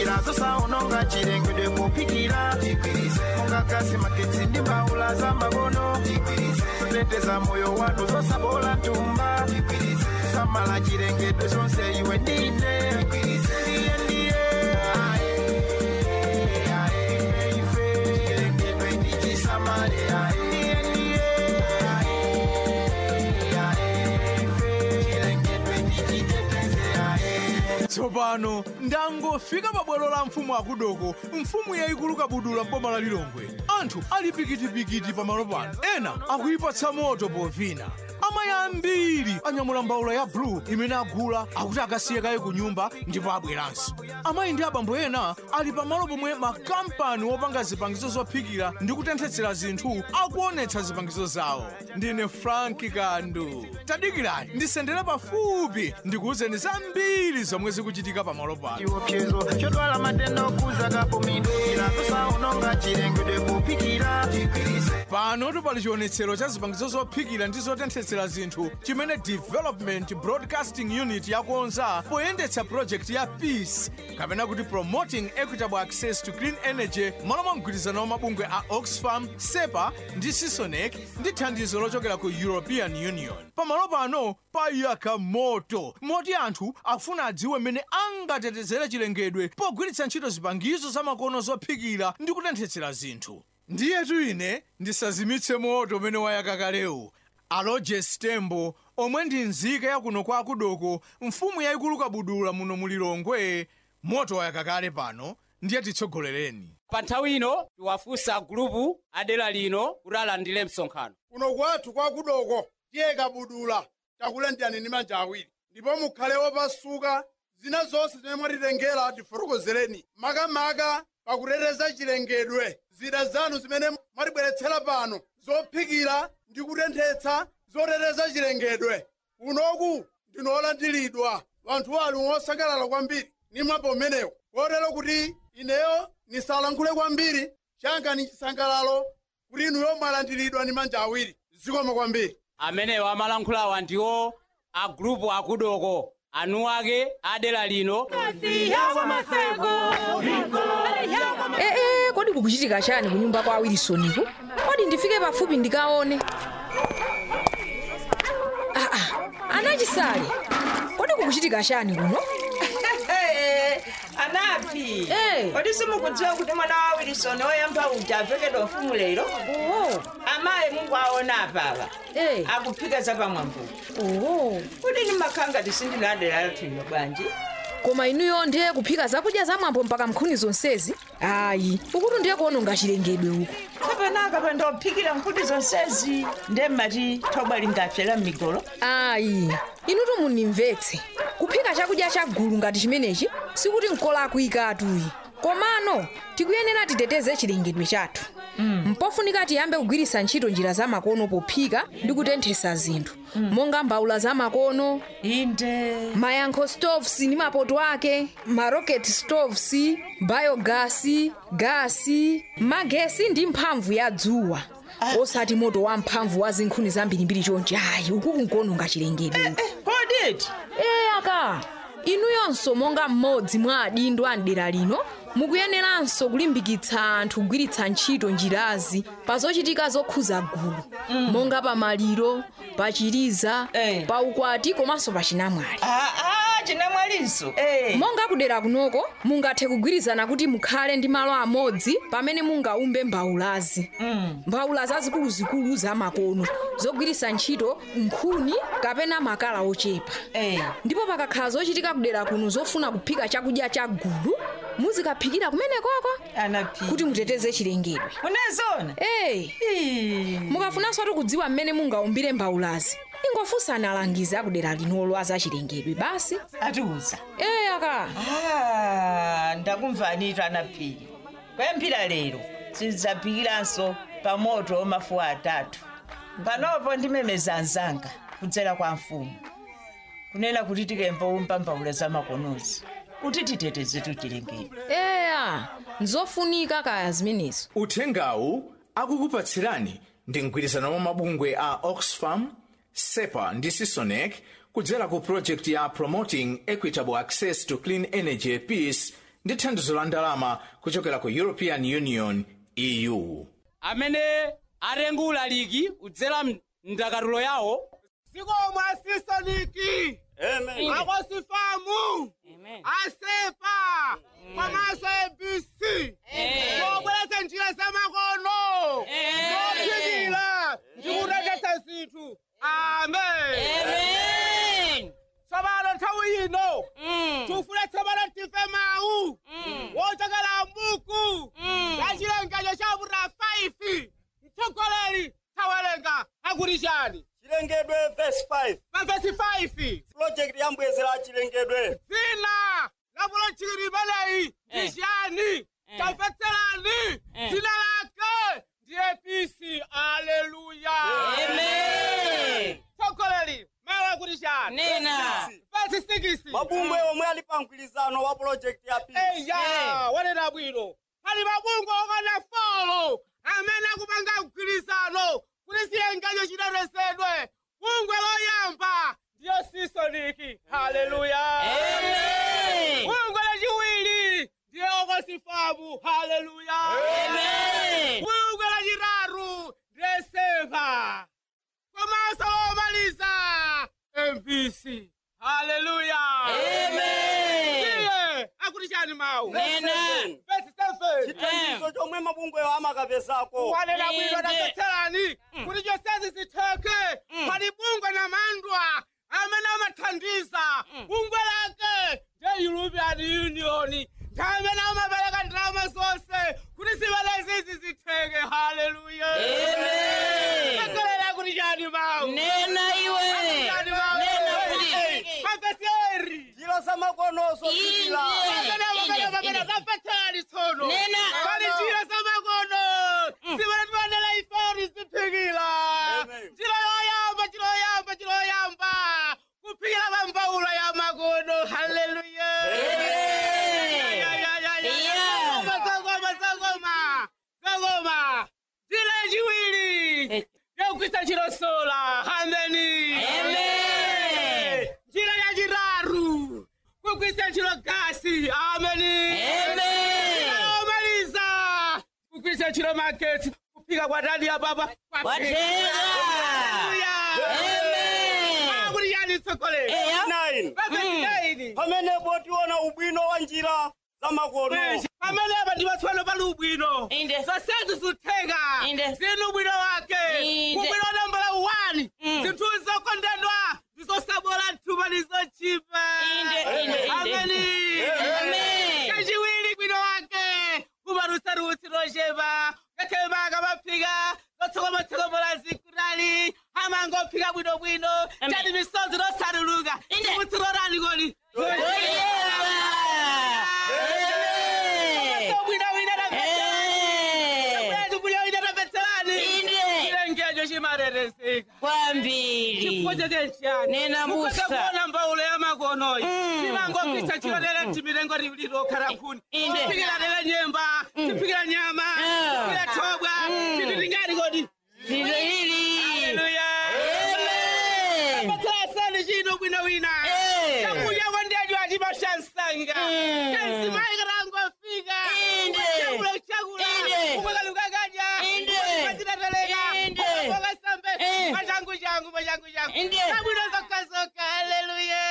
njira zosaononga chilengedwe kupikira monga gasi magetsi ndi mbaula za makono kuteteza moyo wanu zosabola ntumba samala chilengedwe zonse iwe ndine ndiye ndiye ae, ae, ife chilengedwe ndichisamale ae, ndiye ndiye tsopano ndangofika pa bwalo la mfumu akudoko mfumu yayikulu kabudula mboma la lilongwe anthu ali pikitipikiti pamalo pano ena akuyipatsa moto povina amayi ambiri anyamula mbawula ya blu imene agula akuti akasiye kaye ku nyumba ndipo abweranso amayi ndi abambo ena ali pamalo pomwe makampani wopanga zipangizo zophikira ndi kutenthetsera zinthu akuonetsa zipangizo zawo ndine franki kandu tadikirani ndisendere pafupi ndikuwuzeni zambiri zomwe zikuchitika pamalo pano chiopsezo chodwala matenda okuza kapomidwe njira zosaononga chilengedwe kupikira pano pali chionetsero cha zipangizo zophikira ndi zotenthetsera zinthu chimene development broadcasting unit yakonza poyendetsa project ya peace kapena kuti promoting equitable access to clean energy malo mwa mgwirizano wa mabungwe a oxfam sepa ndi sisonec ndi thandizo lochokera ku european union pamalo pano payaka moto moti anthu akufuna adziwe mmene angatetezere chilengedwe pogwiritsa ntchito zipangizo zamakono zophikira ndi kutenthetsera zinthu ndiyetu ine ndisazimitse moto umene wayaka kalewu aloje stembo omwe ndi nzika yakuno kwa akudoko mfumu yayikulu kabudula muno mulilongwe moto wayaka kale pano ndiye titsogolereni pa nthawi ino tiwafunsa gulupu adera lino kuti alandire msonkhano kuno kwathu kwakudoko tiye kabudula takulandirani ndi manja awiri ndipo mukhale opasuka zina zonse zimene mwatitengera tifotokozereni makamaka pakuteteza chilengedwe zida zanu zimene mwatibweretsera pano zophikira ndi kutenthetsa zoteteza chilengedwe unoku ndinolandiridwa vanthu ali osangalala kwambiri nimwapo umenewo kotero kuti ineyo nisalankhule kwambiri changa ni chisangalalo kuti inuyo mwalandiridwa ndi manja awiri zikomo kwambiri amenewo amalankhulawa ndiwo a gulupu akudoko anu ake adera lino ee kodi kukuchitika chani kunyumba kwa awirisoniku kodi ndifike pafupi ndikaone aa anachisale kodi kukuchitika chani kuno anapi Eh. kodi simukudziwa kuti mwana wa wilisoni woyamba uja avekedwa ufumu lero oho amayi mungu aona apapa Eh. akuphika zapamwambuku oho kuti ndimakhanga tisindinadera lathuyo bwanji koma inuyo ndiye kuphika zakudya zamwambo mpaka mnkhuni zonsezi ayi ukuti ndiye kuononga chilengedwe uku kapenaka pandophikira nkhuni zonsezi nde mmati thobwa lingapyera m'migolo ayi inutu munimvetse kuphika chakudya chagulu ngati chimenechi sikuti nkola akuyikatuyi komano tikuyenera titeteze chilengedwe chathu mm. mpofunika tiyambe kugwiritsa ntchito njira zamakono pophika ndi kutenthesa zinthu mm. monga mbawula zamakono inde mayankho stoves ndi mapoto ake marocket stoves biogasi gasi magesi ndi mphamvu ya dzuwa osati moto wa mphamvu wa zinkhuni zambirimbiri chonchi ayi uku kunkuononga chilengedwe koditi ee aka inuyonso monga mmodzi mwa adindo a mdera lino mukuyeneranso kulimbikitsa anthu kugwiritsa ntchito njirazi pa zochitika zokhuza gulu mm. monga pa maliro pa chiliza Eh. pa ukwati komanso pa chinamwali aa chinamwalinso eh. monga kudera kunoko mungathe kugwirizana kuti mukhale ndi malo amodzi pamene mungaumbe mbawulazi mm. mbawula zazikuluzikulu zamakono zogwiritsa ntchito nkhuni kapena makala ochepa Eh. ndipo pakakhala zochitika kudera kuno zofuna kuphika chakudya cha gulu muzikaphikira kumenekoko anapi kuti muteteze chilengedwe unezona eyi Ii. mukafunanso ati kudziwa mmene mungaumbire mbawulazi ingofunsani alangizi akudera linolo azachilengedwe basi atiuza eyi aka Ah, ndakumvanito anaphiri kwemphira lero sizidzaphikiranso pa moto mafuwa atatu panopo ndimemeza anzanga kudzera kwa mfumu kunena kuti tikemboumba mbawula zamakonozi kuti titetezetu chilengedwe eya nzofunika kaya zimenezo uthengawu akukupatsirani ndi mgwirizano wa mabungwe a oxfam sepa ndi sisonec kudzera ku project ya promoting equitable access to clean energy peace ndi thandizo la ndalama kuchokera ku european union eu amene atengula ligi kudzera mndakatulo yawo sikomwe asisoniki akosifamu asepa komanso abc zobweretsa njira zamakono zophikira ndikuteteza zinthu amen tsopano nthawi ino tifune tsopano tife mawu wochokera mbuku la chilengezo cha vura 5 mtsogoleri tawerenga akuti chani chilengedwe verse 5 mavesi 5 project yambwezera chilengedwe dzina la pulojekiti limeneyi ndi chani tamvetserani dzina lake ndiye pisi aleluya tsogoleri mawu akuti chani nena vesi 6 mabungwe omwe ali pa mgwirizano wa project ya peace eya wanena bwino pali mabungwe okana folo amene akupanga mgwirizano kuti chilengezo chitetezedwe bungwe loyamba ndiyo sisoniki haleluya bungwe lachiwiri ndiye okosifamu haleluya bungwe lachitatu ndiye sepa komanso womaliza mbc haleluya iye akuti chani mawu Nena. vesi 7 chithandizo chomwe mabungweyo amakapezako wanena bwino tamvetserani kuti chonsezi zitheke pali bungwe na mandwa amene amathandiza bungwe lake ndiye european union ndi amene amapereka ndalama zonse kuti zimenezi zitheke haleluya akolera kuti chani mawu nena iwe chani mawu nena kuti mapeseri njira zamakonozo zipila kapetani tsono Nena. pali njira zamakono zimene timanena iferi ziphikira Amen. njira yoyamba njira yoyamba njira yoyamba kuphikira pambaulo ya makono haleluya Yeah. zagoma zagoma zagoma njira yachiwiri yokugwisa ntchito sola ameni njira yachitatu kugwisa ntchito gasi ameni omaliza kugwisa ntchito magetsi kuphika kwa dadi ya baba Kwatera. kuti yani tsogoleri 9 pamene pamenepo tiona ubwino wa njira zamakono pamenepa ndi patsopano pali ubwino Inde. zonsezo zitheka Inde. zinu ubwino wake Inde. ubwino nambala 1 zinthu zokondedwa ndizosabola mthuma ndizochipa Inde, inde, inde. ameni Amen. kachiwiri bwino wake kumarutsaruutsi lochepa kathemaka maphika zotsokomatsokomola zikurali amangophika bwinobwino Amen. tani misozi losaruluka Inde. mutsirorani kodi chilengejo chimarerezeka kwambiri Nena busa. kuona mbaulo ya makonoyi chimangopisa chilolele timilengo lilokhala khuni Inde. tiphikira lele nyemba tiphikira nyama Ah. tiphikira thobwa tititingati kodi zilili haleluya patsasani chino bwino wina Eh. chakuya kwandejo achimashansanga Mm. kanzimaikirangofika Inde. chakula chakula Inde. kumakalukakaja Inde. kwatitateleka Inde. kwakasambe Eh. machangu changu machangu changu Inde. kabwino zokazoka haleluya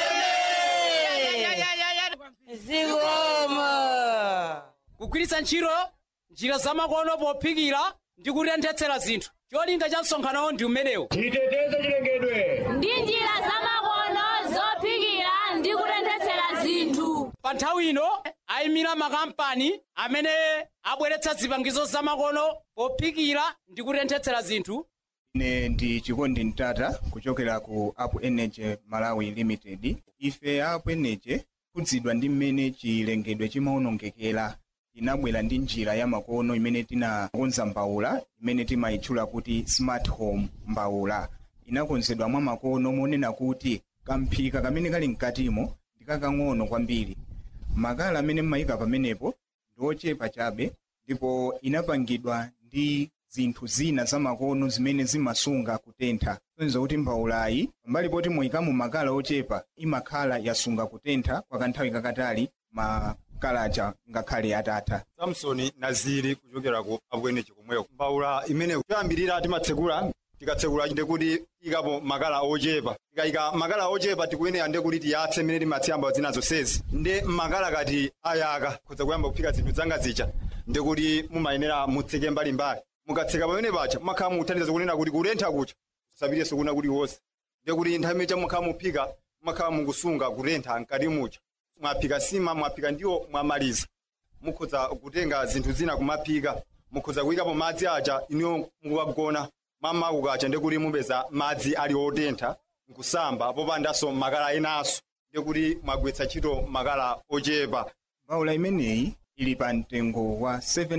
zikomo kugwiritsa ntchito njira zamakono pophikira ndi kutenthetsera zinthu cholinga cha msonkhanowo ndi umenewo ndi njira zamakono zophikira ndi kutenthetsera zinthu pa nthawi ino ayimira makampani amene abweretsa zipangizo zamakono pophikira ndi kutenthetsera zinthu ine ndi chikondi mtata kuchokera ku up energy malawi limited ife a up energy khudzidwa ndi mmene chilengedwe chimaonongekera tinabwera ndi njira ya makono imene tinakonza mbawula imene timayitchula kuti smart home mbawula inakonzedwa mwa makono monena kuti kamphika kamene kali mkatimo ndikakang'ono kwambiri makala amene mmayika pamenepo ndi ochepa chabe ndipo inapangidwa ndi zinthu zina zamakono zimene zimasunga kutentha sonza kuti mbawulayi pambali poti moyikamo makala ochepa imakhala yasunga kutentha kwa kanthawi kakatali ma kalacha ngakhale atatha samsoni naziri kuchokera ku abwenechi komweko mbawula imene kuyambirira timatsegula tikatsekula ndekuti ikapo makala ochepa tikayika makala ochepa tikuyenera ndekuti tiyatse mmene timatsiyamba zina zonsezi nde makala kati ayaka kudza kuyamba kuphika zinthu zanga zija ndekuti mumayenera mutseke mbalimbali mukatseka pamene pacha mumakhala mukuthandiza kunena kuti kutentha kucha kusapitenso kuna kuliwonse ndekuti nthawi imene mumakhala muphika mumakhala mukusunga kutentha mkati mucha mwaphika sima mwaphika ndiwo mwamaliza mukhoza kutenga zinthu zina kumaphika mukhoza kuyikapo madzi aja iniyo mukagona mama kukacha ndekuti mupeza madzi ali otentha nkusamba popandanso makala enanso ndekuti mwagwetsa ntchito makala ochepa mbawula imeneyi ili pa mtengo wa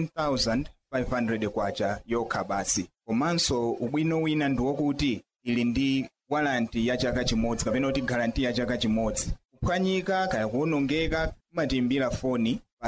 7500 kwacha yokha basi komanso ubwino wina ndi wokuti ili ndi walanti ya chaka chimodzi kapena kuti garanti ya chaka chimodzi kuphwanyika kaya kuwonongeka timatiimbira foni pa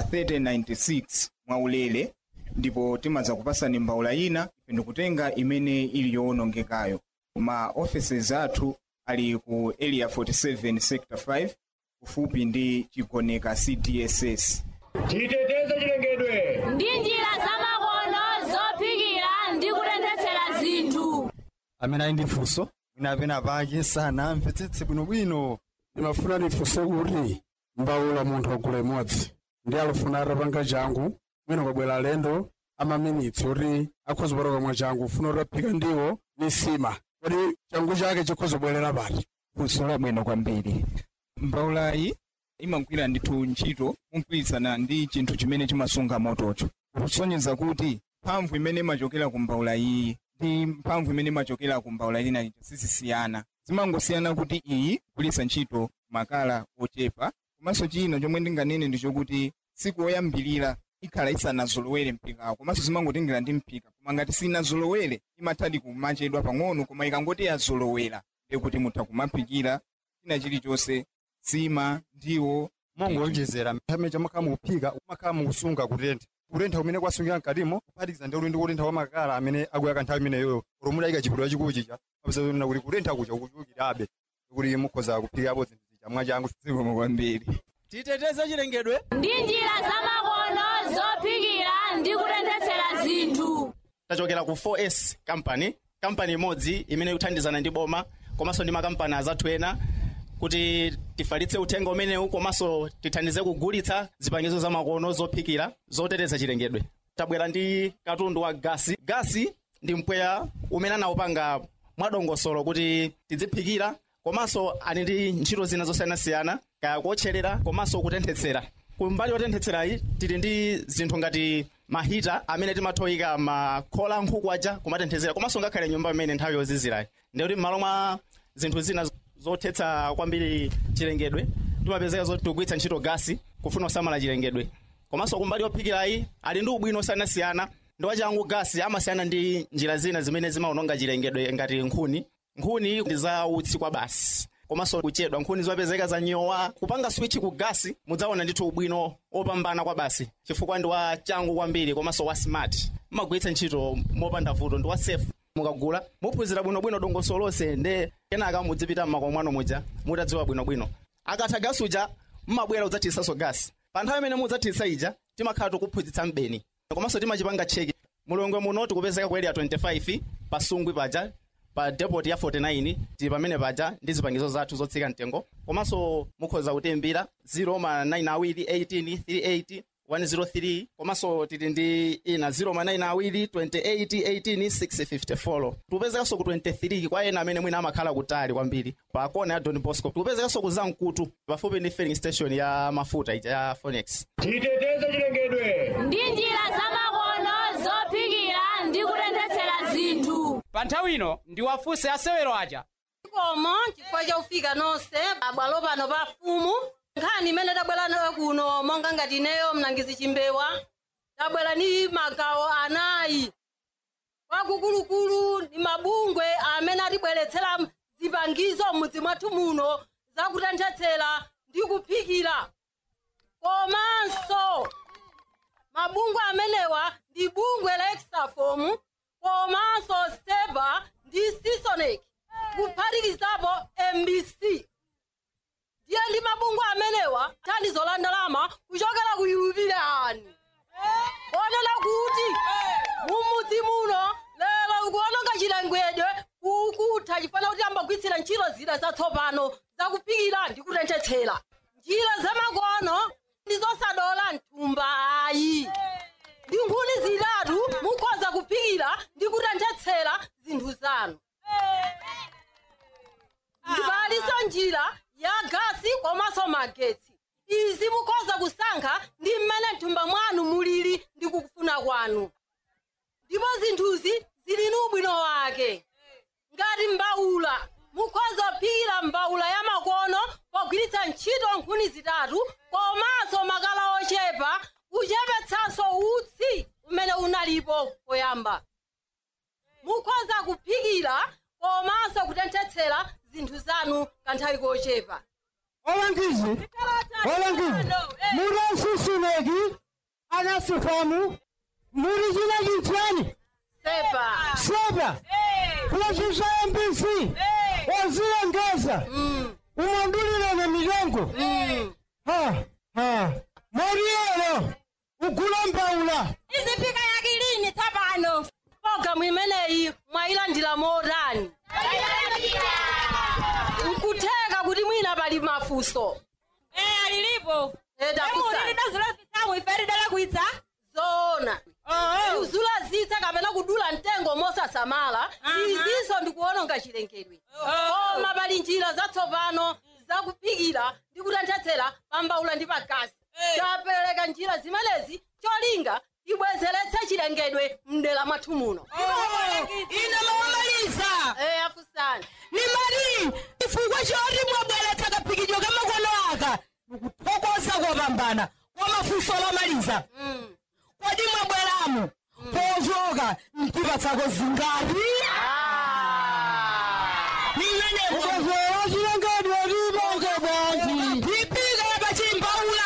3096 mwaulere ndipo timaza kupasani mbawula ina ife ndikutenga imene ili yowonongekayo ma offices athu ali ku area 47 sector 5 kufupi ndi chigoneka cdss titeteze chilengedwe ndi njira zamakono zophikira ndi kutenthetsera zinthu amene ali ndi funso mwina apena pake sanamvetsetse bwinobwino ndimafuna ndifunse kuti mbawula munthu wagula imodzi ndi alufuna atapanga changu mwina kwabwera alendo amaminitsi kuti akhoza kupata kamwe changu ufuna kuti aphika ndiwo ni sima kuti changu chake chikhoza kubwerera pati funso labwino kwambiri mbawulayi imagwira ndithu ntchito mogwirizana ndi chinthu chimene chimasunga motocho kusonyeza kuti mphamvu imene imachokera ku mbawula iyi ndi mphamvu imene imachokera ku mbawula ina ija sizisiyana zimangosiyana kuti iyi kugwiritsa ntchito makala ochepa komanso china chomwe ndinganene ndi chokuti tsiku loyambirira ikhala isanazolowere mpikawo komanso zimangotengera ndi mpika koma ngati sinazolowere imathadi kumachedwa pang'ono koma ikangoti yazolowera ndikuti mutha kumaphikira china chilichonse sima ndiwo mongolonjezera pamene chamakhala mukuphika umakhala mukusunga kutentha kutentha kumene kwasungira mkatimo kuphatikiza ndi ulendo kutentha kwa makala amene akuyaka nthawi imeneyoyo romudayika chipidwa chikulu chija apesana kuti kutentha kucha kuchulukirabe kuti mukhoza kuphikapo zinthu zija mwachangu zikomo kwambiri titeteze chilengedwe ndi njira zamakono zophikira ndi kutenthetsera zinthu tachokera ku 4s company kampani imodzi imene ikuthandizana ndi boma komanso ndi makampani azathu ena kuti tifalitse uthenga umenewu komanso tithandize kugulitsa zipangizo zamakono zophikira zoteteza chilengedwe tabwera ndi katundu wa gasi gasi ndi mpweya umene anawupanga mwadongosolo kuti tidziphikira komanso ali ndi ntchito zina zosiyanasiyana kaya kuotcherera komanso kutenthetsera kumbali yotenthetserayi tili ndi zinthu ngati mahita amene timathoyika makhola nkhuku aja kumatenthetsera komanso ngakhale nyumba imene nthawi yozizirayi ndikuti m'malo mwa zinthu zina zothetsa kwambiri chilengedwe timapezeka zoti tikugwiritsa ntchito gasi kufuna kusamala chilengedwe komanso kumbali yophikirayi ali ndi ubwino osiyanasiyana ndi wachangu gasi amasiyana ndi njira zina zimene zimawononga chilengedwe ngati nkhuni nkhuni ndi za utsi kwa basi komanso kuchedwa nkhuni zimapezeka za nyowa kupanga switch ku gasi mudzaona ndithu ubwino opambana kwa basi chifukwa ndi wa changu kwambiri komanso wa smart mmagwiritsa ntchito mopanda vuto ndi wa safe mukagula muphunzira bwinobwino dongosolo lonse nde kenaka mudzipita m'makomo mwanu muja mutadziwa bwinobwino akatha gasi uja mmabwera kudzathiritsanso gasi pa nthawi imene mudzathitsa ija timakhala tikuphunzitsa mbeni komanso timachipanga cheki mulongwe muno tikupezeka ku area 25 pasungwi paja pa depot ya 49 tili pamene paja ndi zipangizo zathu zotsika mtengo komanso mukhoza kutimbira 0 ma 9 awiri 18 38 103 komanso tili ndi ina 0 ma 9 awiri 28 18 654 tikupezekanso ku 23 kwa ena amene mwina amakhala kutali kwambiri pa kona ya don bosco tikupezekanso ku zamkutu pafupi ndi filling station ya mafuta ija ya phonex titeteze chilengedwe ndi njira zamakono zophikira ndi kutenthetsera zinthu pa nthawi ino ndi wafunse asewero aja komo chifukwa chakufika nonse abwalo pano pa fumu nkhani imene tabwera nayo kuno monga ngati ineyo mlangizi chimbewa tabwera ni magawo anayi wakukulukulu ndi mabungwe amene atibweretsera zipangizo m'mudzi mwathu muno zakutenthetsera ndi kuphikira komanso mabungwe amenewa ndi bungwe la extrafom komanso steba ndi sisonic kuphatikizapo mbc ndiye ndi mabungwe amenewa thandizo la ndalama kuchokera ku yupilani onena kuti mumudzi muno lero kuononga chilengedwe kukutha chifana kuti ambagwitsira ntchito zida zatsopano zakuphikira ndi kutenthetsera njira zamakono ndi zosadola mthumba ayi ndi nkhuni zitatu mukhoza kuphikira ndi kutenthetsera zinthu zanu ndipaliso njira ya gasi komanso magetsi izi mukhoza kusankha ndi mmene mthumba mwanu mulili ndi kufuna kwanu ndipo zinthuzi zili ndi ubwino wake ngati mbawula mukhoza kuphikira mbawula ya makono pogwiritsa ntchito nkhuni zitatu komanso makala ochepa kuchepetsanso utsi umene unalipo poyamba mukhoza kuphikira komanso kutenthetsera zinthu zanu kanthawi kochepa olangizi olangizi muri asusuneki anasifamu muri china chinchani sepa sepa kulazisa mbc wazilengeza umondulilene milongo ha ha moriyelo ugula mbawula iziphika yakilini tsapano programu imeneyi mwayilandira motani nkutheka kuti mwina pali mafunso alilipo iferidalakwitsa zona kuzulazitsa kapena kudula mtengo mosasamala izinso ndikuononga chilengedwe koma pali njira zatsopano zakuphikira ndi kutenthetsera pambawula ndi pagasi tapereka njira zimenezi cholinga ibwezeretse chilengedwe mdera mwathu muno ine mawamaliza Eh, afusani ni mari chifukwa choti mwabweretsa kaphikidwe kamakono aka ndikuthokoza kopambana kwa mafunso lomaliza kodi mwabweramo pochoka mtipatsako zingati ukozera chilengedwe libonge bwanji ipika pachimbaula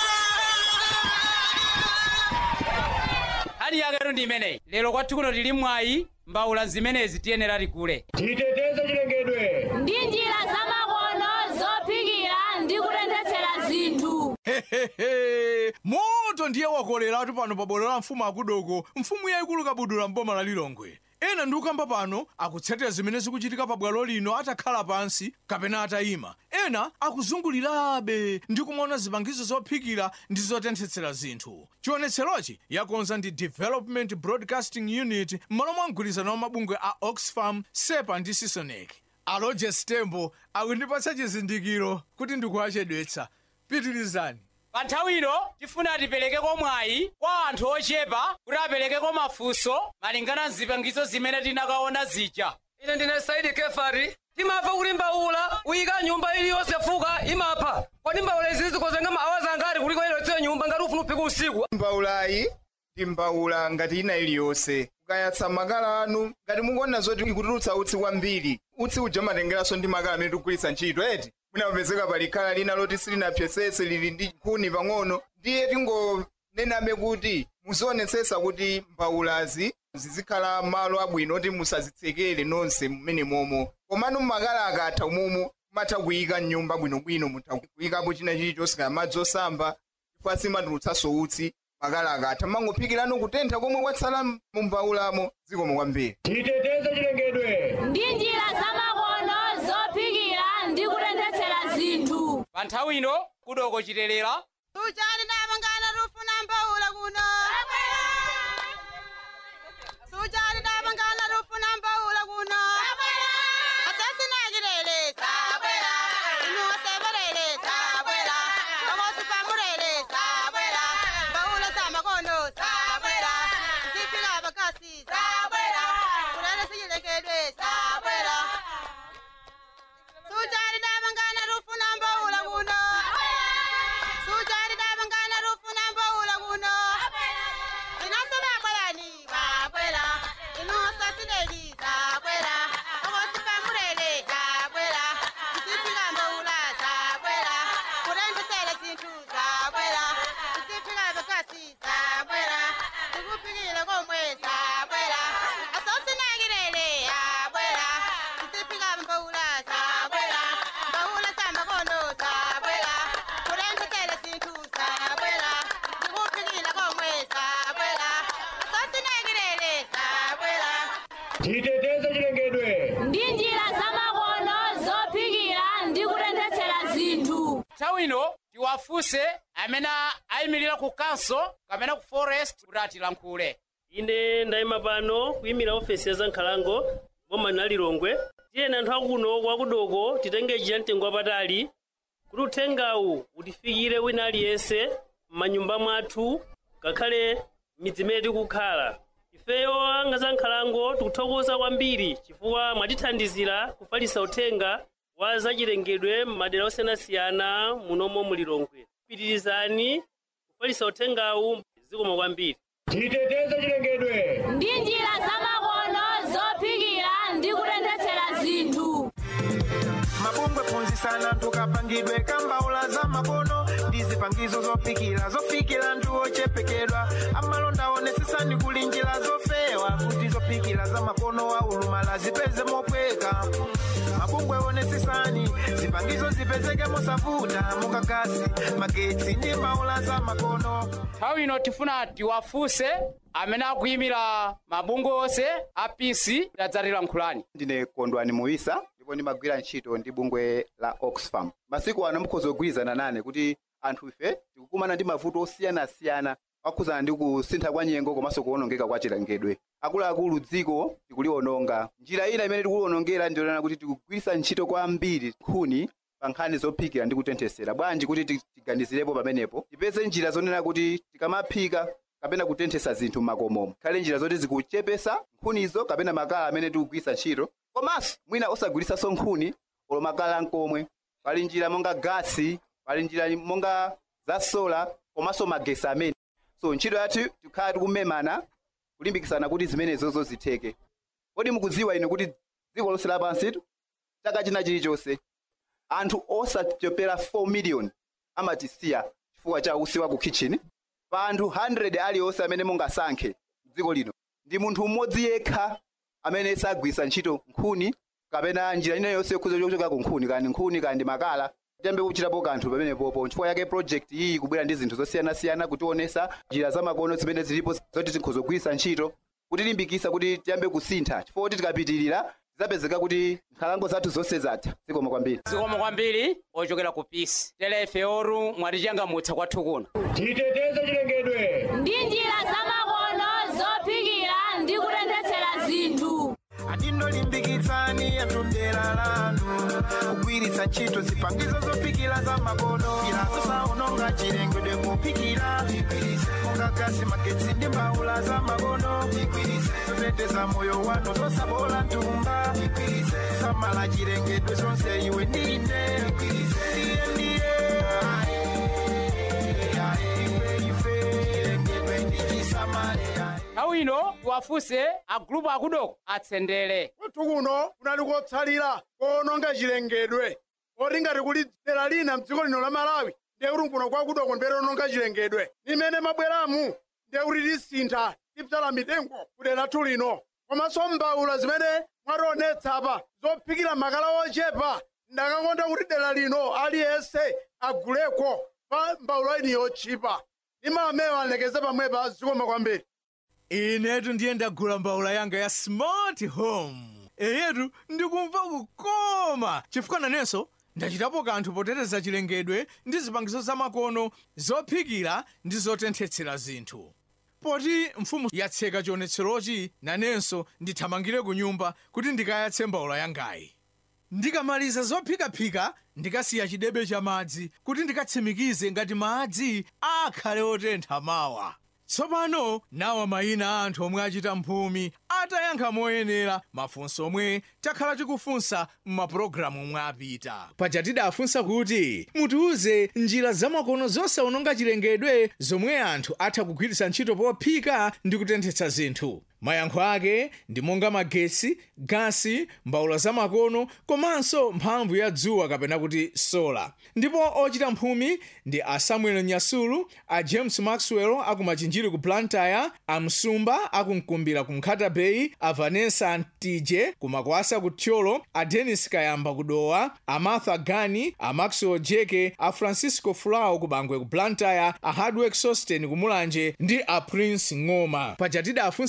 nkhani yaketu ndi imeneyi lero kwathu kuno tili mwayi mbawula zimenezi tiyenera tikule titeteze chilengedwe ndi njira zamakono zophikira ndi kutenthetsera zinthu Hehehe. moto ndiye wakoleratu pano pa bwalo la mfumu akudoko mfumu yayikulu kabudula mboma la lilongwe ena ndi ukamba pano akutsetera zimene zikuchitika pa bwalo lino atakhala pansi kapena atayima ena akuzungulirabe ndi kumaona zipangizo zophikira ndi zotenthetsera zinthu chionetserochi yakonza ndi development broadcasting unit m'malo mwa mgwirizano wa mabungwe a oxfam sepa ndi sisonec aloje stembo akundipatsa chizindikiro kuti ndikuwachedwetsa pitirizani pa nthawi ino tifuna tiperekeko mwayi kwa anthu ochepa kuti aperekeko mafunso malingana mzipangizo zimene tinakaona zija ine ndine saidi kefari timamva kuti mbawula uyika nyumba iliyonse fuka imapha kodi mbawula izi zikozenga maawazi angati kuliko iliyonse nyumba ngati ufuna uphika usiku mbawulayi ndi mbawula ngati ina iliyonse kukayatsa makala anu ngati mukuona zoti ikutulutsa utsi kwambiri utsi uja matengeranso ndi makala amene tikugwiritsa ntchito eti munapezeka pali khala lina loti silinapyesese lili ndi nkhuni pang'ono ndiye tingonenabe kuti muzionetsetsa kuti mbawulazi zizikhala malo abwino oti musazitsekere nonse mmene momo komano makala akatha umumu mumatha kuyika mnyumba bwinobwino mutha kuyikapo china chilichonse kaya madzi osamba chifukwa simatulutsanso utsi makala akatha mangophikirano kutentha komwe kwatsala mu mbawulamo zikomo kwambiri titeteze chilengedwe ndi njira zamakono zophikira ndi kutenthetsera zinthu pa nthawi ino kudoko chitelera Sujani dabangana rufuna mbawula kuno. Sujani dabangana rufuna mbawula kuno. Asasi nagirele sabwera. Inu seberele sabwera. Omosi pamurele sabwera. Mbawula samakono sabwera. Zipila bakasi sabwera. Kulele sijilekedwe sabwera. Sujani dabangana rufuna mbawula kuno. Sujani dabangana titeteze chilengedwe ndi njira zamakono zophikira ndi kutenthetsera zinthu nthawi ino tiwafunse amene ayimirira ku council kapena ku forest kuti atilankhule ine ndayima pano kuyimira ofesi ya zankhalango boma na lilongwe tiyeni anthu akuno kwakudoko titenge njira mtengo wapatali kuti uthengawu utifikire wina aliyense m'manyumba mwathu ngakhale midzi imene tikukhala ifeyo anga zankhalango tikuthokoza kwambiri chifukwa mwatithandizira kufalitsa uthenga wa zachilengedwe m'madera osiyanasiyana munomo mulilongwe pitirizani kufalitsa uthengawu zikomo kwambiri titeteze chilengedwe ndi njira zamakono zophikira ndi kutenthetsera zinthu mabungwe phunzitsani tukapangidwe kambaula za makono ndi zipangizo zophikira zofikira anthu ochepekedwa amalonda onetsetsani kuli njira zofewa kuti zophikira za makono aulumala zipeze mopweka mabungwe onetsetsani zipangizo zipezeke mosavuta mukakasi magetsi ndi mbaula za makono nthawi ino tifuna tiwafunse amene akuyimira mabungwe onse a pc tadzatilankhulani ndine kondwani muisa ndipo ndimagwira ntchito ndi bungwe la oxfam masiku ano mukhoza kugwirizana nane kuti anthu ife tikukumana ndi mavuto osiyanasiyana okhudzana ndi kusintha kwa nyengo komanso kuwonongeka kwa chilengedwe akuluakulu dziko tikuliwononga njira ina imene tikuliwonongera ndiyonena kuti tikugwiritsa ntchito kwambiri nkhuni pa nkhani zophikira ndi kutenthesera bwanji kuti ti- tiganizirepo pamenepo tipeze njira zonena kuti tikamaphika kapena kutenthesa zinthu m'makomomo khale njira zoti zikuchepesa nkhunizo kapena makala amene tikugwiritsa ntchito komanso mwina osagwiritsanso nkhuni olo makala nkomwe pali njira monga gasi pali njira monga za sola komanso magesi amene so ntchito yathu tikhala tikumemana kulimbikitsana kuti zimenezozo zitheke kodi mukudziwa inu kuti dziko lonse lapansi chaka china chilichonse anthu osachepera 4 million amatisiya chifukwa cha usi wa ku kitchen pa anthu 100 aliyonse amene mungasankhe dziko lino ndi munthu mmodzi yekha amene sagwiritsa ntchito nkhuni kapena njira ina yonse yokhuza chochoka ku nkhuni kandi nkhuni kandi makala tiyambe kuchitapo kanthu pamenepopo chifukwa yake project iyi ikubwera ndi zinthu zosiyanasiyana kutionesa njira zamakono zimene zilipo zoti tikhoza kugwiritsa ntchito kutilimbikitsa kuti tiyambe kusintha chifukwa kuti tikapitirira zizapezeka kuti nkhalango zathu zonse zatha zikomo kwambiri zikomo kwambiri ochokera ku pisi telefe oru mwatichangamutsa kwathu kuno titeteze chilengedwe ndi njira zamakono zophikira ndi kutenthetsera zinthu atindolimbikitsani anthu mdera lanu kugwiritsa ntchito zipangizo zophikira za makono ilazo saononga chilengedwe kuphikira mungagasi magetsi ndi mbaula za makono zoteteza moyo wanu zosabola ntumba samala chilengedwe zonse iwe ndine ndiye ndiye chilengedwe ndichisamale nthawi ino tiwafunse agulupu akudoko atsendere kwathu kuno kunali kotsalira koononga chilengedwe oti ngati kuli dera lina mdziko lino la malawi ndiye kuti kuno kwakudoko ndiye lononga chilengedwe limene mabweramu ndiye kuti tisintha tipsala mitengo kudera lathu lino komanso mbaula zimene mwationetsa apa zophikira makala ochepa ndakakonda kuti dera lino aliyense aguleko pa mbaula ini yotchipa imamewa alekeze pamwepa zikoma kwambiri inetu ndiye ndagula mbaula yanga ya smart home eyetu ndikumva kukoma chifukwa nanenso ndachitapo kanthu poteteza chilengedwe ndi zipangizo zamakono zophikira ndi zotenthetsera zinthu poti mfumu yatseka chionetserochi nanenso ndithamangire ku nyumba kuti ndikayatse mbaula yangayi ndikamaliza zophikaphika ndikasiya chidebe cha madzi kuti ndikatsimikize ngati madzi akhale otentha mawa tsopano nawa mayina a anthu omwe achita mphumi atayankha moyenera mafunso omwe takhala tikufunsa m'mapulogalamu omwe apita paja tidafunsa kuti mutiuze njira zamakono zosawononga chilengedwe zomwe anthu atha kugwiritsa ntchito pophika ndi kutenthetsa zinthu mayankho ake ndi monga magetsi gasi mbaula zamakono komanso mphamvu ya dzuwa kapena kuti sola ndipo ochita mphumi ndi a samuel nyasulu a james maxwell aku machinjiri ku blantyre a msumba aku mkumbira ku nkhata bay a vanessa ntije ku makwasa ku thyolo a denis kayamba ku dowa a martha gani a maxwell jeke a francisco flau ku bangwe ku blantyre a hardwork sosten ku mulanje ndi a prince ng'oma paja tidafunsa kuti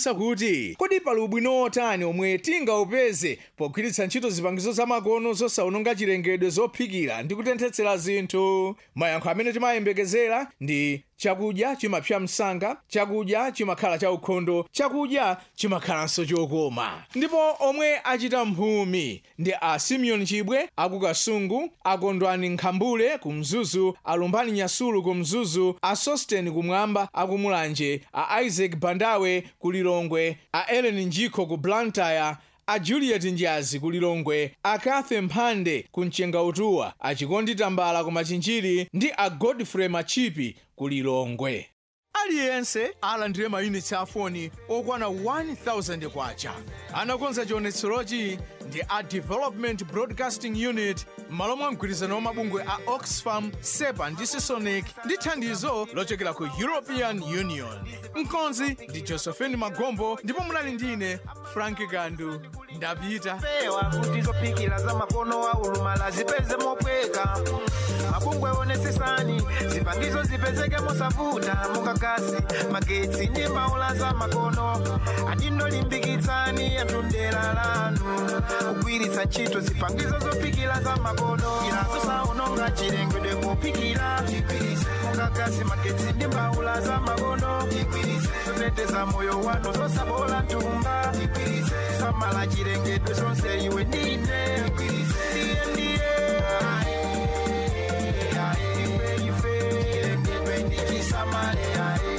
kuti kodi pali ubwino otani omwe tingaupeze pogwiritsa ntchito zipangizo zamakono zosawononga chilengedwe zophikira ndi kutenthetsera zinthu mayankho amene timayembekezera ndi chakudya chimapsa msanga chakudya chimakhala chaukhondo chakudya chimakhalanso chokoma ndipo omwe achita mphumi ndi a simeon chibwe aku kasungu akondwani nkhambule ku mzuzu alumbani nyasulu ku mzuzu a sosten kumwamba aku mulanje a isaac bandawe ku lilongwe a ellen njikho ku blantyre a juliet njazi ku lilongwe a kathe mphande ku mchengautuwa a chikondi tambala ku machinjiri ndi a godfrey machipi ku lilongwe aliyense alandire mayunitsi a foni okwana 1000 kwacha anakonza chionetserochi ndi a development broadcasting unit m'malo mwa mgwirizano wa mabungwe a oxfam sepa ndi sisonic ndi thandizo lochokera ku european union mkonzi ndi josephine magombo ndipo munali ndine frank gandu ndapita pewa kuti zophikira za makono aulumala zipeze mopweka mabungwe onetsetsani zipangizo zipezeke mosavuta mukakasi magetsi ndi mbaula za makono adindolimbikitsani anthu mdera lanu kugwiritsa ntchito zipangizo zophikira za makono zosaononga chilengedwe kuphikira mukakasi magetsi ndi mbaula za makono zoteteza moyo wanu zosabola ntumba samala chilengedwe zonse iwe ndine ndiye ndiye Aye, aye, ife, ife, chilengedwe ndichisamale aye